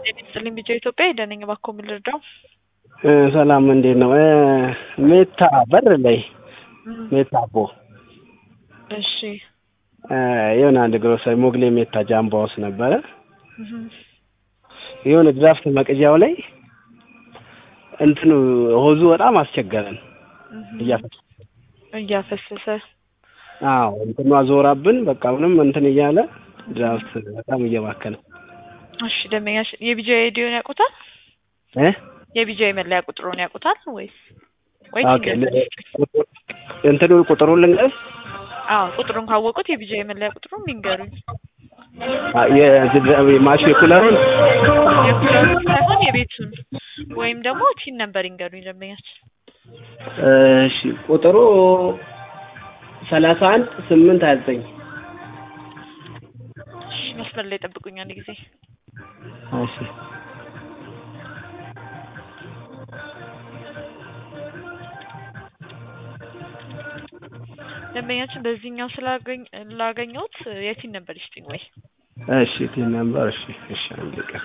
ይስጥልኝ ቢጫ ኢትዮጵያ ሄደነኝ እባክዎ ምን ልርዳው? ሰላም እንዴት ነው? ሜታ በር ላይ ሜታ አቦ እሺ የሆነ አንድ ግሮሰሪ ሞግሌ ሜታ ጃምቦ ሃውስ ነበረ። የሆነ ድራፍት መቅጃው ላይ እንትኑ ሆዙ በጣም አስቸገረን እያፈሰሰ እያፈሰሰ አዎ እንትኗ ዞራብን በቃ ምንም እንትን እያለ ድራፍት በጣም እየባከነ እሺ ደንበኛሽ የቢጃ አይዲውን ያውቁታል? እ የቢጃ መለያ ቁጥሩን ያውቁታል ወይስ ወይ ኦኬ እንትኑ ቁጥሩን ልንገርሽ? አዎ ቁጥሩን ካወቁት የቢጃ መለያ ቁጥሩን ይንገሩኝ። ማሽ የኩለሩን የኩለሩን ሳይሆን የቤቱን ወይም ደግሞ ቲን ነበር ይንገሩኝ ደንበኛችን። እሺ ቁጥሩ ሰላሳ አንድ ስምንት ሀያ ዘጠኝ እሺ መስመር ላይ ጠብቁኝ አንድ ጊዜ። እሺ ደንበኛችን በዚህኛው ስላገኝ ላገኘሁት የቲን ነበር ይስጥኝ ወይ? እሺ ቲን ነምበር እሺ እሺ አንድ ቀን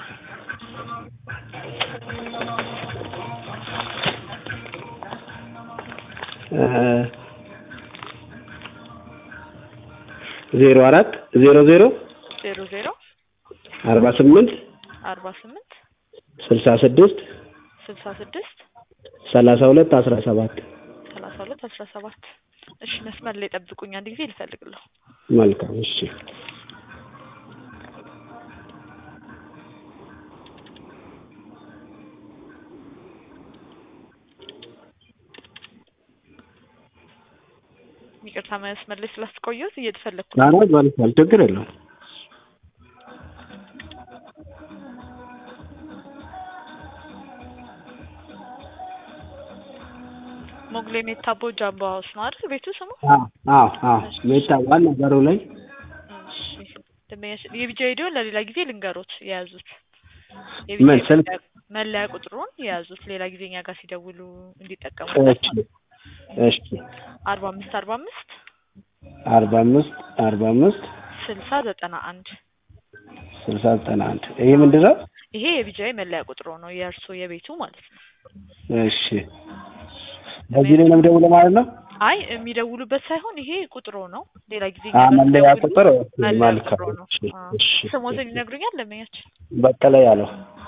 ዜሮ አራት ዜሮ ዜሮ ዜሮ ዜሮ አርባ ስምንት አርባ ስምንት ስልሳ ስድስት ስልሳ ስድስት ሰላሳ ሁለት አስራ ሰባት ሰላሳ ሁለት አስራ ሰባት እሺ መስመር ላይ ጠብቁኝ አንድ ጊዜ ልፈልግለሁ። መልካም እሺ ይቅርታ መስመር ላይ ስላስቆየሁት እየተፈለግኩ ኧረ መልካም ችግር የለውም። ሞግሌ ሜታቦ ጃምቦ ሃውስ ነው አይደል ቤቱ ስሙ? አዎ አዎ አዎ ሜታ ዋና በሩ ላይ እሺ ደንበኛችን የቢጃ አይዲውን ለሌላ ጊዜ ልንገሮት የያዙት ምን ስልክ? መለያ ቁጥሩን የያዙት ሌላ ጊዜ እኛ ጋር ሲደውሉ እንዲጠቀሙ እሺ እሺ አርባ አምስት አርባ አምስት አርባ አምስት አርባ አምስት ስልሳ ዘጠና አንድ ስልሳ ዘጠና አንድ ይሄ ምንድን ነው? ይሄ የቢጃይ መለያ ቁጥሩ ነው የእርሶ የቤቱ ማለት ነው። እሺ በዚህ ላይ ነው የምደውለው ማለት ነው? አይ የሚደውሉበት ሳይሆን ይሄ ቁጥሩ ነው። ሌላ ጊዜ አ እኛ ጋር መለያ ሲደውሉ ቁጥር መለያ መልካም ቁጥሩ ነው። እሺ አዎ። እሺ ስሞትን ይነግሩኛል ደንበኛችን? በቀለ ያለው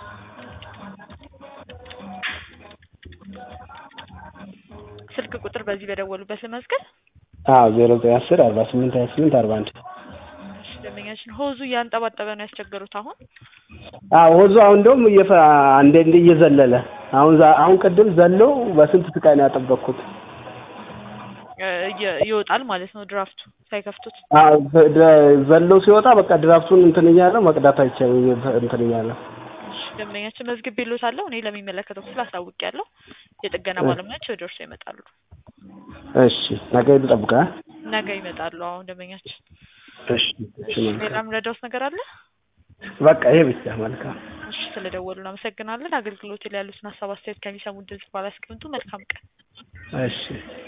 ስልክ ቁጥር በዚህ በደወሉበት ልመዝገብ። አዎ ዜሮ ዘጠኝ አስር አርባ ስምንት ሀያ ስምንት አርባ አንድ እሺ ደንበኛችን ሆዙ እያንጠባጠበ ነው ያስቸገሩት አሁን አዎ ወዙ አሁን እንደውም እየፈ አንዴ እንደ እየዘለለ አሁን ዛ- አሁን ቅድም ዘለው በስንት ስቃይ ነው ያጠበቅኩት። እ የ- ይወጣል ማለት ነው ድራፍቱ ሳይከፍቱት። አዎ ዘ- ደ- ዘለው ሲወጣ በቃ ድራፍቱን እንትን እያለ መቅዳት አይቻልም እንትን እያለ እሺ ደንበኛችን መዝግቤልዎታለሁ። እኔ ለሚመለከተው ክፍል አሳውቄያለሁ። የጥገና ባለሙያዎች ወደ እርስዎ ይመጣሉ። እሺ ነገ ልጠብቃ ነገ ይመጣሉ። አሁን ደንበኛችን እሺ እሺ መልካም ሌላም ረዳውት ነገር አለ? በቃ ይሄ ብቻ መልካም እሺ ስለደወሉ እናመሰግናለን። አገልግሎት ላይ ያሉትን ሀሳብ አስተያየት ከሚሰሙ ድምጽ ባላስቀምጡ መልካም ቀን። እሺ